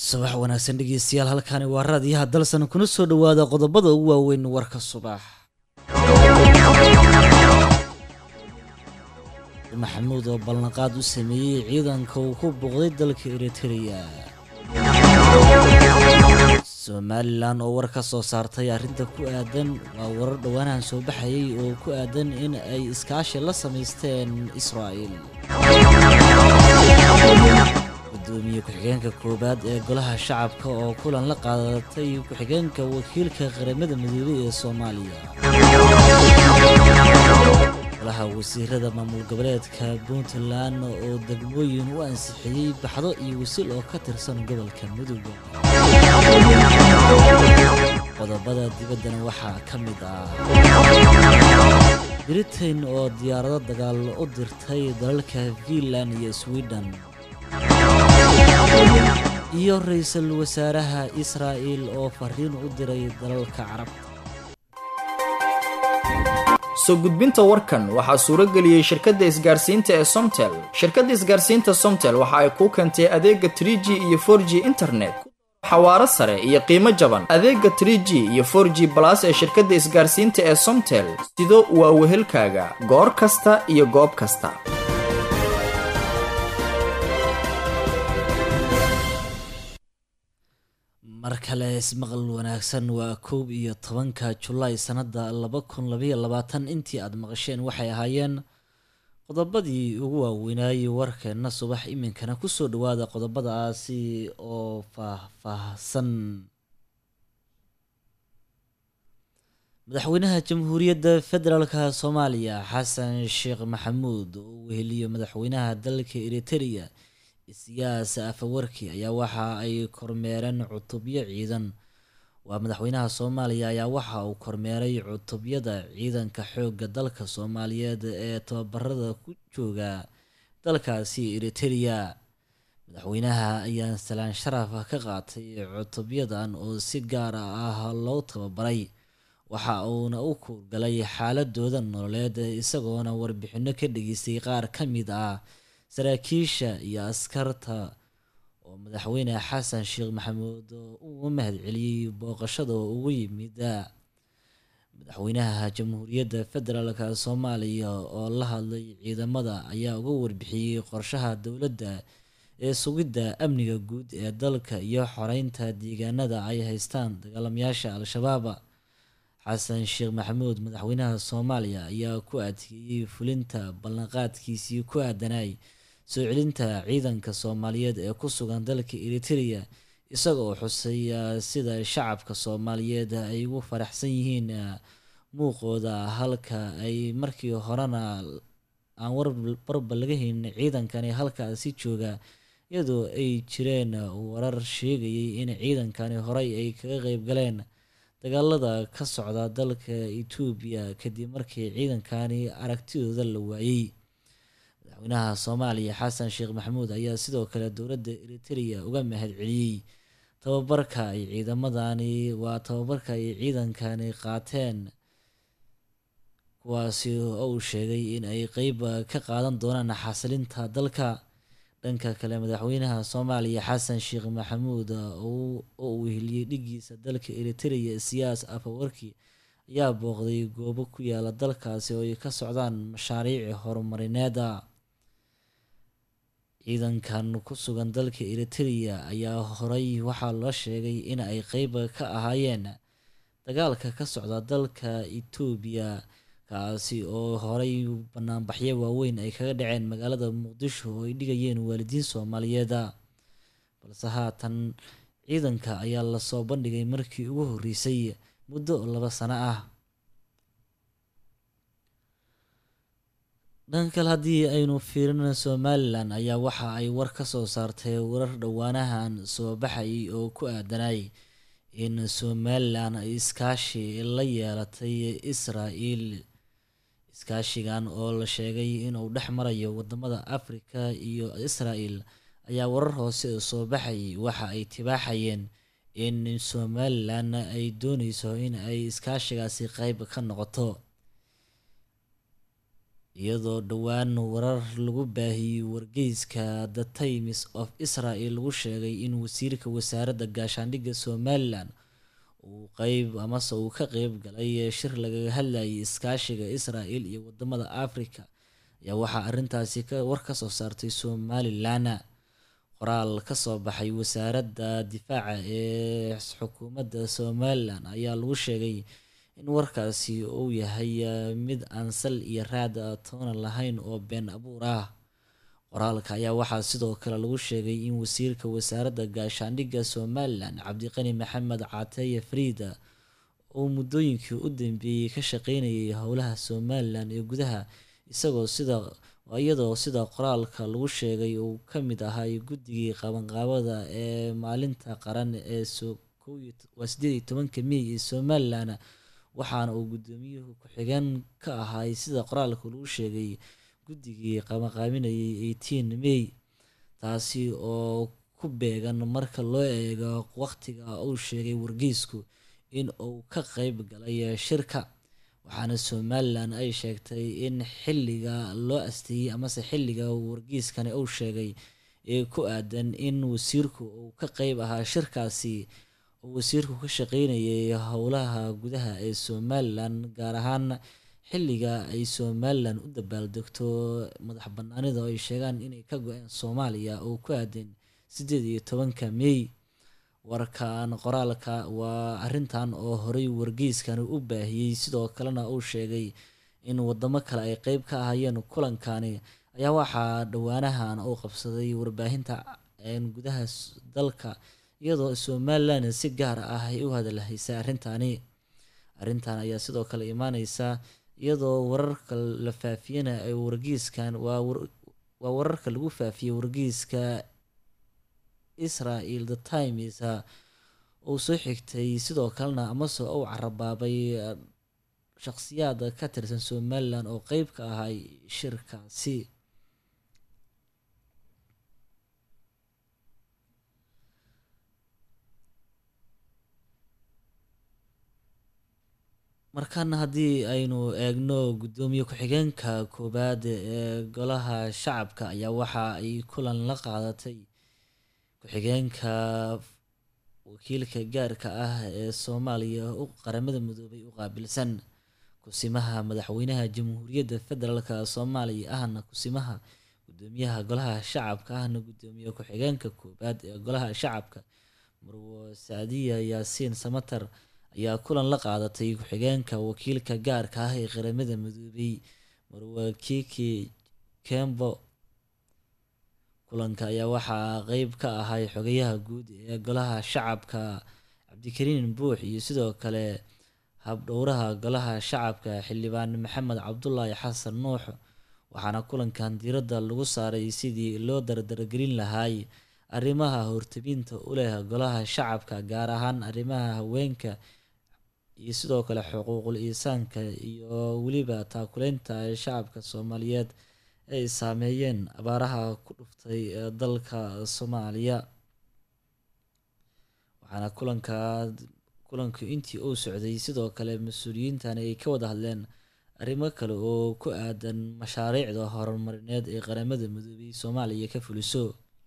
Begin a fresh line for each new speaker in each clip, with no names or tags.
subax wanaagsan dhegeystayaal halkani waa raadiyaha dalsan kuna soo dhowaada qodobada ugu waaweyn warka subax maxamuud oo ballanqaad u sameeyey ciidanka uu ku booqday dalka eritreya somalilan oo war ka soo saartay arrinta ku aadan waa warar dhowaanahan soo baxayay oo ku aadan in ay iskaashi la samaysteen israa'il gudoomiye ku-xigeenka koowaad ee golaha shacabka oo kulan la qaadatay ku-xigeenka wakiilka qaramada midoobey ee soomaaliya golaha wasiirada maamul goboleedka puntland oo degmooyin u ansixiyey baxdo iyo wasiil oo ka tirsan gobolka mudug qodobada dibaddana waxaa ka mid ah britain oo diyaarado dagaal u dirtay dalalka fiinland iyo sweden iyo ra-iisul wasaaraha israa'il oo fariin u diray dalalka carabta
soo gudbinta warkan waxaa suuro geliyey shirkadda isgaarsiinta ee somtel shirkadda isgaarsiinta somtel waxa ay kuu keentay adeega trig iyo for g internet xawaaro sare iyo qiimo jaban adeega trg iyo for g balas ee shirkadda isgaarsiinta ee somtel sido waa wehelkaaga goor kasta iyo goob kasta
mar kale ismaqal wanaagsan waa koob iyo tobanka julaay sannada laba kun labaiyo labaatan intii aada maqasheen waxay ahaayeen qodobadii ugu waaweynaayey warkeenna subax iminkana kusoo dhawaada qodobadaasi oo faah-faahsan madaxweynaha jamhuuriyadda federaalka soomaaliya xasan sheekh maxamuud oo weheliyo madaxweynaha dalka eritereya siyaas afawarki ayaa waxa ay kormeereen cutubyo ciidan waa madaxweynaha soomaaliya ayaa waxa uu kormeeray cutubyada ciidanka xoogga dalka soomaaliyeed ee tababarada ku jooga dalkaasi eritereya madaxweynaha ayaa salaan sharaf ka qaatay cutubyadan oo si gaar ah loo tababaray waxa uuna u kuurgalay xaaladooda nololeed isagoona warbixino ka dhageystay qaar ka mid ah saraakiisha iyo askarta oo madaxweyne xasan sheekh maxamuud uu mahad celiyey booqashada ugu yimid madaxweynaha jamhuuriyadda federaalk soomaaliya oo la hadlay ciidamada ayaa uga warbixiyey qorshaha dowladda ee sugidda amniga guud ee dalka iyo xoreynta deegaanada ay haystaan dagaalamayaasha al-shabaab xasan sheekh maxamuud madaxweynaha soomaaliya ayaa ku adkeeyey fulinta ballanqaadkiisii ku aadanay soo celinta ciidanka soomaaliyeed ee ku sugan dalka eritereya isagoo xusay sida shacabka soomaaliyeed ay ugu faraxsan yihiin muuqooda halka ay markii horena aan warbarba laga haynin ciidankani halkaasi jooga iyadoo ay jireen warar sheegayay in ciidankani horey ay kaga qeyb galeen dagaalada ka socda dalka etoobiya kadib markii ciidankani aragtidooda la waayey madaxweynaha soomaaliya xasan sheekh maxamuud ayaa sidoo kale dowladda eritereya uga mahad celiyey tababarka ay ciidamadani waa tababarka ay ciidankani qaateen kuwaasi oo uu sheegay in ay qeyb ka qaadan doonaan xasilinta dalka dhanka kale madaxweynaha soomaaliya xasan sheekh maxamuud oo uu heliyey dhigiisa dalka eritereya siyaas afawarki ayaa booqday goobo ku yaala dalkaasi oo ay ka socdaan mashaariici horumarineeda ciidankan ku sugan dalka eritereya ayaa horey waxaa loo sheegay in ay qeyb ka ahaayeen dagaalka ka socda dalka etoobiya kaasi oo horey banaanbaxyo waaweyn ay kaga dhaceen magaalada muqdisho oo ay dhigayeen waalidiin soomaaliyeed balse haatan ciidanka ayaa lasoo bandhigay markii ugu horreysay muddo laba sano ah dhan kale haddii aynu fiirino somalilan ayaa waxa ay war ka soo saartay warar dhowaanahan soo baxayay oo ku aadanay in somalilan ay iskaashi la yeelatay israa'el iskaashigan oo la sheegay inuu dhex marayo wadamada afrika iyo israa'el ayaa warar hoose soo baxayay waxa ay tibaaxayeen in somalilan ay dooneyso in ay iskaashigaasi qeyb ka noqoto iyadoo dhowaan warar lagu baahiyey wargeyska the times of israel lagu sheegay in wasiirka wasaaradda gaashaandhigga somalilan uu qeyb amase uu ka qeyb galay shir lagaga hadlayay iskaashiga israel iyo wadamada africa ayaa waxaa arrintaasi war ka soo saartay somalilan qoraal kasoo baxay wasaaradda difaaca ee xukuumadda somalilan ayaa lagu sheegay in warkaasi uu yahay mid aan sal iyo raad toona lahayn oo been abuur ah qoraalka ayaa waxaa sidoo kale lagu sheegay in wasiirka wasaaradda gaashaandhigga somalilan cabdiqani maxamed cateeye friida uu muddooyinkii u dambeeyey ka shaqeynayay howlaha somalilan ee gudaha isagoo sida iyadoo sida qoraalka lagu sheegay uu ka mid ahay guddigii qabanqaabada ee maalinta qaran ee waa sideed iyo tobanka mey ee somalilan waxaana uu guddoomiyuhu ku-xigeen ka ahay sida qoraalka lagu sheegay guddigii qabanqaabinayay eighteen may taasi oo ku beegan marka loo eego waqtiga uu sheegay wargeysku in uu ka qeyb galay shirka waxaana somalilan ay sheegtay in xilliga loo asteeyey amase xilliga wargeyskani uu sheegay ee ku aadan in wasiirku uu ka qeyb ahaa shirkaasi oo wasiirku ka shaqeynayay howlaha gudaha ee somalilan gaar ahaan xilliga ay somalilan u dabaaldegto madax banaanida oo ay sheegaan inay ka go-een soomaaliya oo ku aadan sideed iyo tobanka mey warkan qoraalka waa arrintan oo horey wargeyskani u baahiyey sidoo kalena uu sheegay in wadamo kale ay qeyb ka ahayeen kulankani ayaa waxaa dhowaanahan uu qabsaday warbaahinta gudaha dalka iyadoo somalilan si gaar ah ay u hadalhaysay arrintani arrintan ayaa sidoo kale imaaneysa iyadoo wararka la faafiyana ay wargeyskan waa wararka lagu faafiyey wargeyska israel the times uu soo xigtay sidoo kalena amase uu carabaabay shaqsiyaad ka tirsan somalilan oo qeyb ka ahay shirkaasi markaana haddii aynu eegno guddoomiye ku-xigeenka koowaad ee golaha shacabka ayaa waxa ay kulan la qaadatay ku-xigeenka wakiilka gaarka ah ee soomaaliya u qaramada midoobay u qaabilsan kusimaha madaxweynaha jamhuuriyadda federaalk soomaaliya ahna kusimaha gudoomiyaha golaha shacabka ahna gudoomiye ku-xigeenka koowaad ee golaha shacabka marwo saadiya yaasiin samatar ayaa kulan la qaadatay ku-xigeenka wakiilka gaarka ah ee qaramada midoobay marwo kiki kembo kulanka ayaa waxaa qeyb ka ahay xogayaha guud ee golaha shacabka cabdikariin buux iyo sidoo kale habdhowraha golaha shacabka xildhibaan maxamed cabdulaahi xasan nuux waxaana kulankan diiradda lagu saaray sidii loo dardargelin lahaay arrimaha hortabinta u leh golaha shacabka gaar ahaan arrimaha haweenka iyo sidoo kale xuquuqul insaanka iyo weliba taakuleynta shacabka soomaaliyeed ay saameeyeen abaaraha ku dhuftay dalka soomaaliya waxaana kulanka kulanku intii uu socday sidoo kale mas-uuliyiintani ay ka wada hadleen arrimo kale oo ku aadan mashaariicda horumarineed ee qaramada midoobay soomaaliya ka fuliso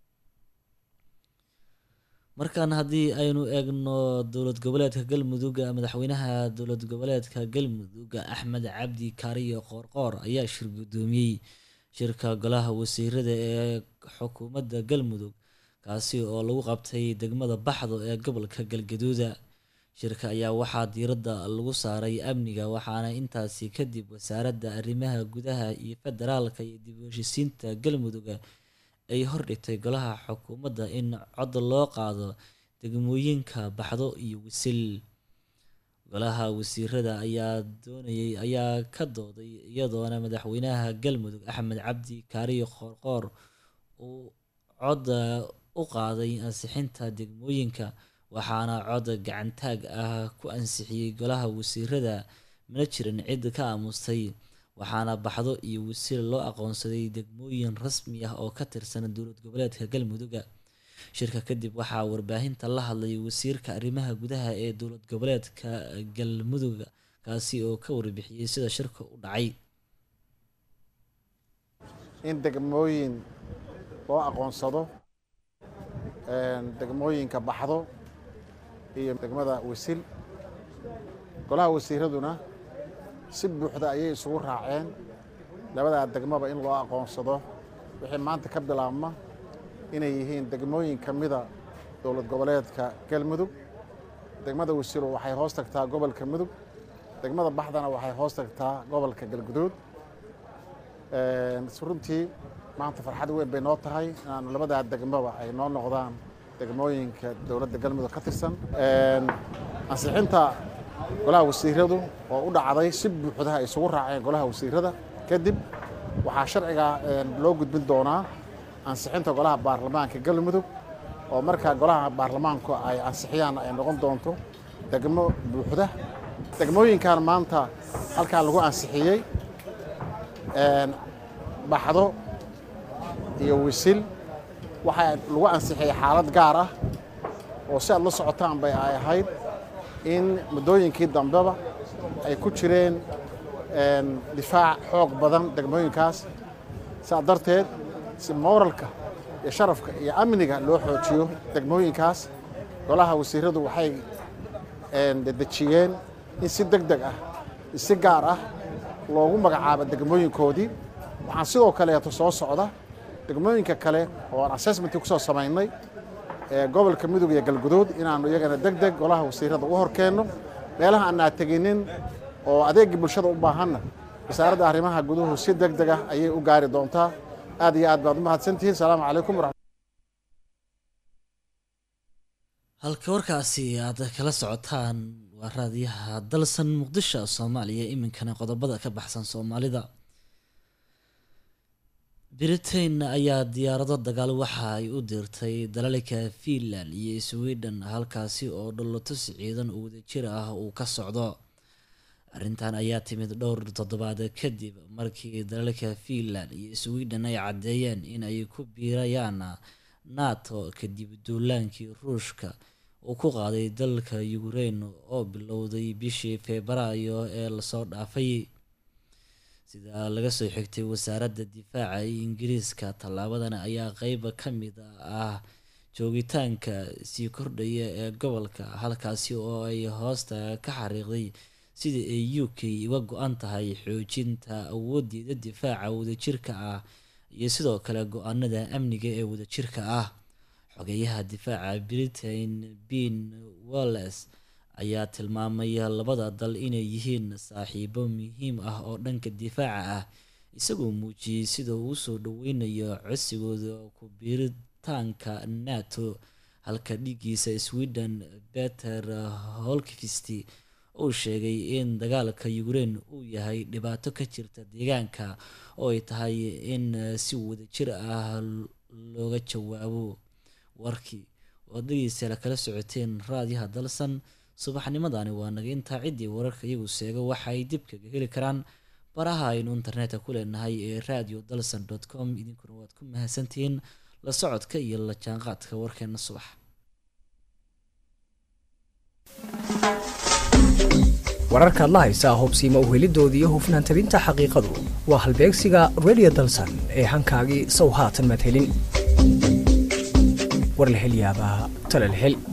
markan haddii aynu eegno dowlad goboleedka galmudug madaxweynaha dowlad goboleedka galmudug axmed cabdi kaariyo qoorqoor ayaa shir guddoomiyey shirka golaha wasiirada ee xukuumadda galmudug kaasi oo lagu qabtay degmada baxdo ee gobolka galgaduuda shirka ayaa waxaa diiradda lagu saaray amniga waxaana intaasi kadib wasaaradda arrimaha gudaha iyo federaalka iyo dib u heshisiinta galmudug ay hordhigtay golaha xukuumadda in cod loo qaado degmooyinka baxdo iyo wisil golaha wasiirada ayaa doonayay ayaa ka dooday iyadoona madaxweynaha galmudug axmed cabdi kaariyo qoorqoor uu cod u qaaday ansixinta degmooyinka waxaana cod gacantaag ah ku ansixiyey golaha wasiirada mana jirin cid ka aamustay waxaana baxdo iyo wasiir loo aqoonsaday degmooyin rasmi ah oo ka tirsan dowlad goboleedka galmuduga shirka kadib waxaa warbaahinta la hadlay wasiirka arrimaha gudaha ee dowlad goboleedka galmudug kaasi oo ka warbixiyey sida shirka u dhacay
in degmooyin loo aqoonsado degmooyinka baxdo iyo degmada wisil golaha wasiiraduna si buuxda ayay isugu raaceen labadaa degmaba in loo aqoonsado wixii maanta ka bilaabma inay yihiin degmooyin ka mida dowlad goboleedka galmudug degmada wasiilo waxay hoos tagtaa gobolka mudug degmada baxdana waxay hoos tagtaa gobolka galguduud runtii maanta farxad weyn bay noo tahay inaanu labadaa degmaba ay noo noqdaan degmooyinka dowladda galmudug ka tirsan ansixinta golaha wasiiradu oo u dhacday si buuxda ay isugu raaceen golaha wasiirada kadib waxaa sharciga loo gudbin doonaa ansixinta golaha baarlamaanka galmudug oo markaa golaha baarlamaanku ay ansixiyaan ay noqon doonto degmo buuxda degmooyinkan maanta halkaa lagu ansixiyey baxdo iyo wisil waxaa lagu ansixiyey xaalad gaar ah oo si aad la socotaan bay ay ahayd in muddooyinkii dambeba ay ku jireen difaac xoog badan degmooyinkaas saa darteed si mooralka iyo sharafka iyo amniga loo xoojiyo degmooyinkaas golaha wasiiradu waxay dedejiyeen in si deg deg ah si gaar ah loogu magacaabo degmooyinkoodii waxaan sidoo kaleeto soo socda degmooyinka kale oo aan assessmentii kusoo samaynay gobolka mudug iyo galguduud inaanu iyagana deg deg golaha wasiirada u horkeenno meelaha aanaa teginin oo adeegii bulshada u baahanna wasaaradda arrimaha guduhu si deg deg ah ayay u gaari doontaa aad iyo aad baad u mahadsantihiin salaamu calaykum
halka warkaasi aad kala socotaan waa raadiyaha dalsan muqdisho soomaaliya iminkana qodobada ka baxsan soomaalida britain ayaa diyaarado dagaal waxa ay u dirtay dalalka finland iyo sweden halkaasi oo dholotus ciidan wadajir ah uu ka socdo arrintan ayaa timid dhowr toddobaad kadib markii dalalka finland iyo sweden ay caddeeyeen in ay ku biirayaan nato kadib duulaankii ruushka uu ku qaaday dalka ukraine oo bilowday bishii febraayo ee lasoo dhaafay sida laga soo xigtay wasaaradda difaaca ee ingiriiska tallaabadan ayaa qeyba ka mid ah joogitaanka sii kordhaya ee gobolka halkaasi oo ay hoosta ka xariiqday sida ay u k uga go-an tahay xoojinta awoodeeda difaaca wadajirka ah iyo sidoo kale go-aanada amniga ee wadajirka ah xogeyaha difaaca britain ben walles ayaa tilmaamay labada dal inay yihiin saaxiibo muhiim ah oo dhanka difaaca ah isagoo muujiyey sida uu usoo dhaweynayo codsigooda ku biiritaanka nato halka dhigiisa sweden peter holkvist uu sheegay in dagaalka ukraine uu yahay dhibaato ka jirta deegaanka oo ay tahay in si wadajir ah looga jawaabo warkii oo dhegeystayaal kala socoteen raadiyaha dalsan subaxnimadani waa naga intaa ciddii wararka iyagu seega waxa ay dib kaga heli karaan baraha aynu internetka ku leenahay ee radio dalsan dot com idinkuna waad ku mahadsantihiin la socodka iyo la jaanqaadka warkeena subax
wararkaad la haysaa hubsiima uhelidoodii iyo hufnaan tabinta xaqiiqadu waa halbeegsiga radio dalsan ee hankaagii sow haatan maad helin war la hel yaabaa tala la hel